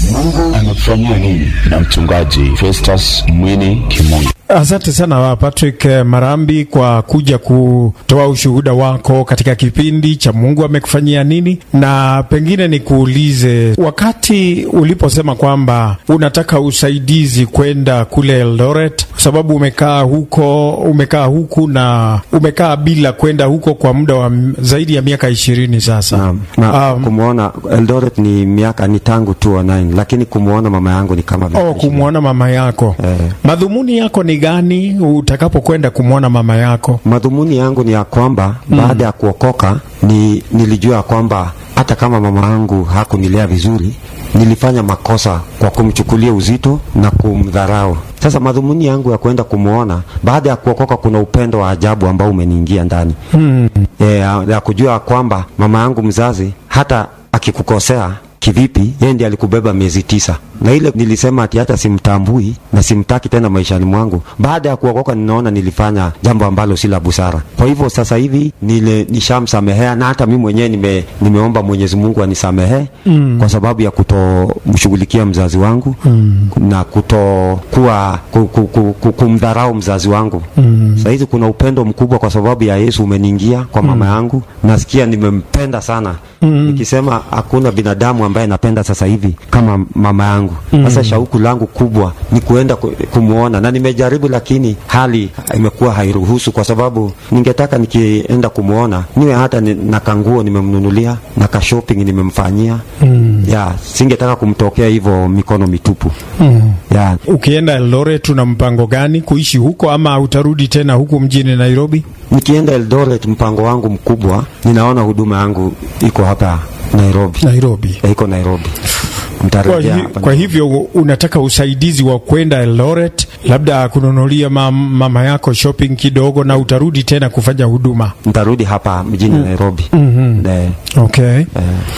Mungu amekufanyia nini? Na mchungaji Festus Mwini Kimungu. Asante sana Patrick Marambi kwa kuja kutoa ushuhuda wako katika kipindi cha Mungu amekufanyia nini, na pengine nikuulize, wakati uliposema kwamba unataka usaidizi kwenda kule Eldoret kwa sababu umekaa huko, umekaa huku na umekaa bila kwenda huko kwa muda wa zaidi ya miaka ishirini sasa. Naam. Na Um, kumwona Eldoret ni miaka ni tangu 2009 lakini kumwona mama yangu ni kama miaka Oh, kumwona mama yako Eh. madhumuni yako ni gani utakapokwenda kumwona mama yako? Madhumuni yangu ni ya kwamba baada ya kuokoka ni nilijua kwamba hata kama mama yangu hakunilea vizuri, nilifanya makosa kwa kumchukulia uzito na kumdharau. Sasa madhumuni yangu ya kwenda kumwona baada ya kuokoka, kuna upendo wa ajabu ambao umeniingia ndani Hmm. e, ya, ya kujua kwamba mama yangu mzazi hata akikukosea kivipi, yeye ndiye alikubeba miezi tisa, na ile nilisema ati hata simtambui na simtaki tena maishani mwangu. Baada ya kuokoka, ninaona nilifanya jambo ambalo si la busara. Kwa hivyo sasa hivi nile nishamsamehea, na hata mimi mwenyewe nime, nimeomba Mwenyezi Mungu anisamehe Mm. kwa sababu ya kutomshughulikia mzazi wangu Mm. na kutokuwa ku, ku, ku, ku, kumdharau mzazi wangu Mm. Saa hizi kuna upendo mkubwa kwa sababu ya Yesu umeniingia kwa mama yangu. Nasikia nimempenda sana. Mm. Nikisema hakuna binadamu ambaye napenda sasa hivi kama mama yangu. Sasa shauku langu kubwa ni kuenda ku- kumwona na nimejaribu, lakini hali imekuwa hairuhusu, kwa sababu ningetaka nikienda kumwona niwe hata ni, na kanguo nimemnunulia na ka shopping nimemfanyia. Mm. Ya, singetaka kumtokea hivyo mikono mitupu. Mm. Ya, Ukienda Eldoret una mpango gani kuishi huko ama utarudi tena huku mjini Nairobi? Nikienda Eldoret, mpango wangu mkubwa, ninaona huduma yangu iko hapa Nairobi, Nairobi. Eh, iko Nairobi. Kwa, Nitarejea hi, hapa. kwa hivyo unataka usaidizi wa kwenda Eldoret, labda kununulia mam, mama yako shopping kidogo, na utarudi tena kufanya huduma. Nitarudi hapa mjini Nairobi. Mhm. Eh, Okay. eh,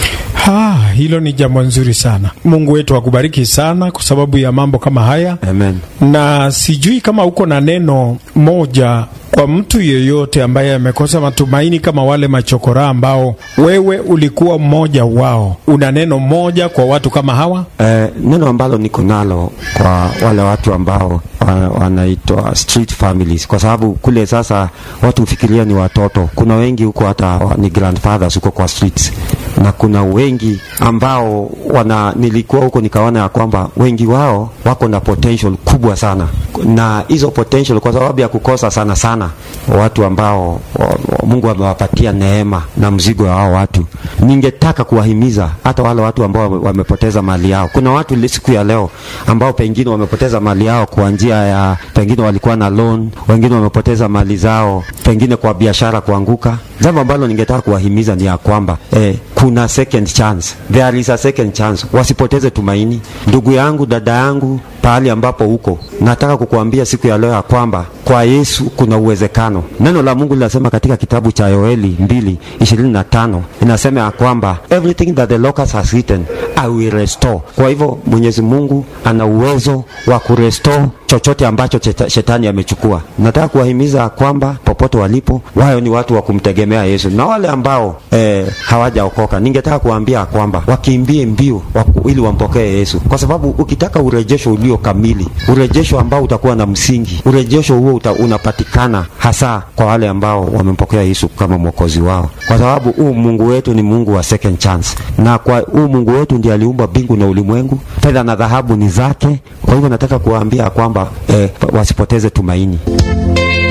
Ha, hilo ni jambo nzuri sana. Mungu wetu akubariki sana kwa sababu ya mambo kama haya, amen. na sijui kama uko na neno moja kwa mtu yeyote ambaye amekosa matumaini kama wale machokora ambao wewe ulikuwa mmoja wao. Una neno moja kwa watu kama hawa? Eh, neno ambalo niko nalo kwa wale watu ambao wa- wanaitwa street families, kwa sababu kule sasa watu hufikiria ni watoto. Kuna wengi huko hata wa- ni grandfathers huko kwa streets, na kuna wengi ambao wana, nilikuwa huko nikaona ya kwamba wengi wao wako na potential kubwa sana, na hizo potential kwa sababu ya kukosa sana sana watu ambao wa, wa, Mungu amewapatia neema na mzigo wa hao watu. Ningetaka kuwahimiza hata wale watu ambao wame- wamepoteza mali yao. Kuna watu li- siku ya leo ambao pengine wamepoteza mali yao kwa njia ya pengine walikuwa na loan, wengine wamepoteza mali zao pengine kwa biashara kuanguka. Jambo ambalo ningetaka kuwahimiza ni ya kwamba eh, kuna second chance, there is a second chance. Wasipoteze tumaini. Ndugu yangu, dada yangu, pahali ambapo huko, nataka kukuambia siku ya leo ya kwamba kwa Yesu kuna uwezekano. Neno la Mungu linasema katika kitabu cha Yoeli 2:25 inasema ya kwamba everything that the locust has eaten I will restore. Kwa hivyo Mwenyezi Mungu ana uwezo wa kurestore chochote ambacho cheta- shetani amechukua. Nataka kuwahimiza ya kwamba popote walipo, wao ni watu wa kumtegemea Yesu, na wale ambao eh, hawajaokoka, ningetaka kuwaambia ya kwamba wakimbie mbio waku, ili wampokee Yesu, kwa sababu ukitaka urejesho ulio kamili, urejesho ambao utakuwa na msingi, urejesho huo uta, unapatikana hasa kwa wale ambao wamempokea Yesu kama mwokozi wao, kwa sababu huu Mungu wetu ni Mungu wa second chance, na kwa huu Mungu wetu ndiye aliumba mbingu na ulimwengu, fedha na dhahabu ni zake. Kwa hivyo nataka kuwaambia kwamba eh, wasipoteze tumaini.